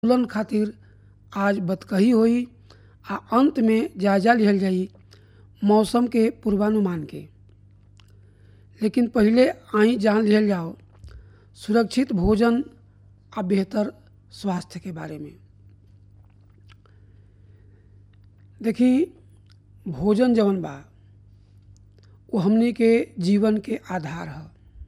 तुलन खातिर आज बतकही होई आ अंत में जायजा लिहल जाई मौसम के पूर्वानुमान के लेकिन पहिले आई जान लिहल जाओ सुरक्षित भोजन आ बेहतर स्वास्थ्य के बारे में देखी भोजन जवन बा वो हमनी के जीवन के आधार ह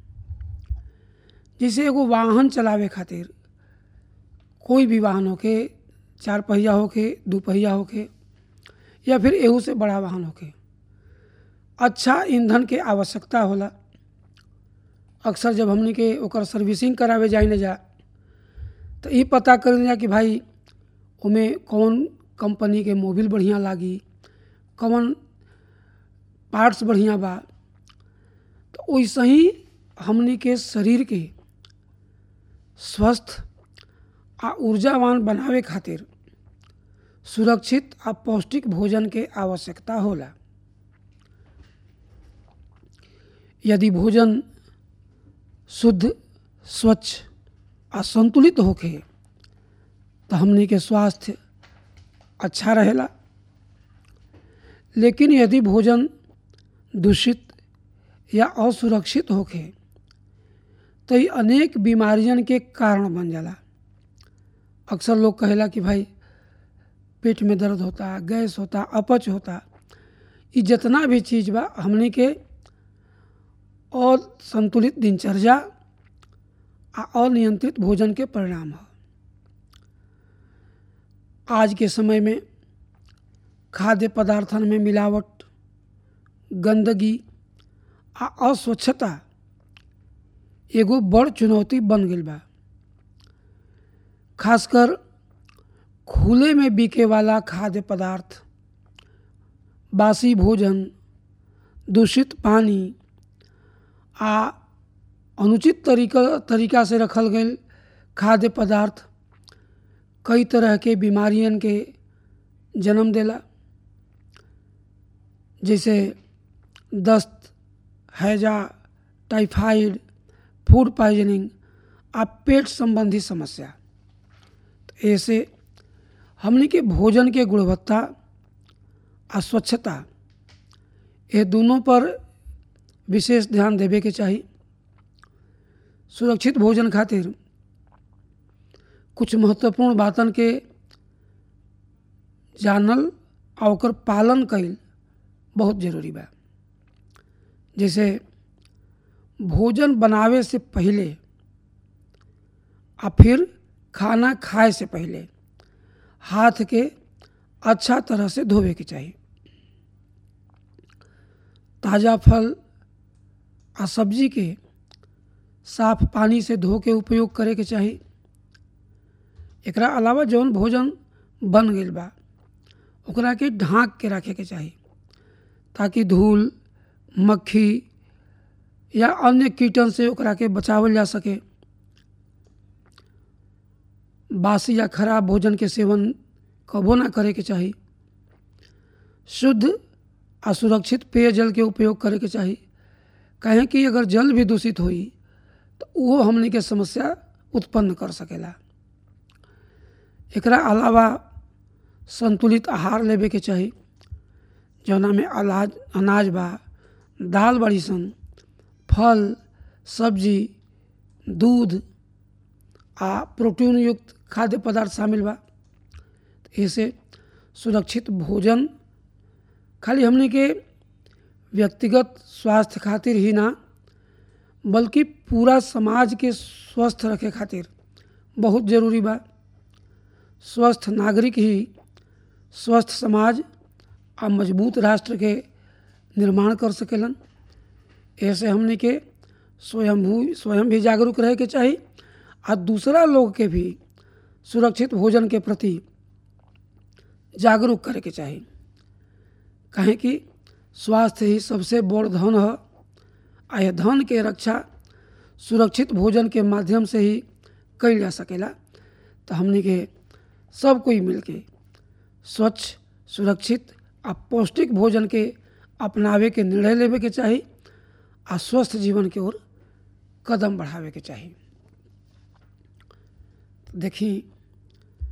जैसे एगो वाहन चलावे खातिर कोई भी वाहन होके चार पहिया होके दू पहिया होके या फिर एहू से बड़ा वाहन होके अच्छा ईंधन के आवश्यकता होला अक्सर जब हमनी के ओकर सर्विसिंग करावे जाए न जा तो ये पता कर जा कि भाई ओमे कौन कंपनी के मोबिल बढ़िया लागी कौन पार्ट्स बढ़िया बा तो वैसे ही हमनी के शरीर के स्वस्थ आ ऊर्जावान बनावे खातिर सुरक्षित आ पौष्टिक भोजन के आवश्यकता होला यदि भोजन शुद्ध स्वच्छ आ संतुलित होखे तो हमनी के स्वास्थ्य अच्छा रहेला लेकिन यदि भोजन दूषित या असुरक्षित होखे तो ये अनेक बीमारियन के कारण बन जाला अक्सर लोग कहेला कि भाई पेट में दर्द होता गैस होता अपच होता ये जितना भी चीज़ बा हमने के और संतुलित दिनचर्या आ अनियंत्रित भोजन के परिणाम है आज के समय में खाद्य पदार्थन में मिलावट गंदगी आ अस्वच्छता एगो बड़ चुनौती बन गई बा खासकर खुले में बिके वाला खाद्य पदार्थ बासी भोजन दूषित पानी आ अनुचित तरीका तरीका से रखल गए खाद्य पदार्थ कई तरह के बीमारियन के जन्म देला जैसे दस्त हैजा टाइफाइड फूड पॉइजनिंग आ पेट संबंधी समस्या तो ऐसे हमने के भोजन के गुणवत्ता आ स्वच्छता ये दोनों पर विशेष ध्यान देवे के चाही सुरक्षित भोजन खातिर कुछ महत्वपूर्ण बातन के जानल आ ओकर पालन कईल बहुत जरूरी बा जैसे भोजन बनावे से पहले आ फिर खाना खाए से पहले हाथ के अच्छा तरह से धोवे के चाहिए ताज़ा फल आ सब्जी के साफ पानी से धो के उपयोग करे के चाही एकरा अलावा जौन भोजन बन गई बा ओकरा के ढाँक के रखे के चाही ताकि धूल मक्खी या अन्य कीटन से ओकरा के बचावल जा सके बासी या खराब भोजन के सेवन कबो ना करे के चाही शुद्ध आ सुरक्षित पेयजल के उपयोग करे के चाही कहें कि अगर जल भी दूषित होई तो वो हमने के समस्या उत्पन्न कर सकेला एकरा अलावा संतुलित आहार लेवे के चाही जौना में अनाज अनाज बा दाल बड़ी सन फल सब्जी दूध आ प्रोटीन युक्त खाद्य पदार्थ शामिल बा ऐसे सुरक्षित भोजन खाली हमने के व्यक्तिगत स्वास्थ्य खातिर ही ना बल्कि पूरा समाज के स्वस्थ रखे खातिर बहुत ज़रूरी बा स्वस्थ नागरिक ही स्वस्थ समाज आ मजबूत राष्ट्र के निर्माण कर सकेलन ऐसे हमने के स्वयं स्वयं भी जागरूक रहे के चाही आ दूसरा लोग के भी सुरक्षित भोजन के प्रति जागरूक करे के चाही कहें कि स्वास्थ्य ही सबसे बड़ धन है आ यह धन के रक्षा सुरक्षित भोजन के माध्यम से ही कल जा सकेला तो हमने के सब कोई मिलके स्वच्छ सुरक्षित आ पौष्टिक भोजन के अपनावे के निर्णय लेवे के चाही आ स्वस्थ जीवन के ओर कदम बढ़ावे के चाही देखी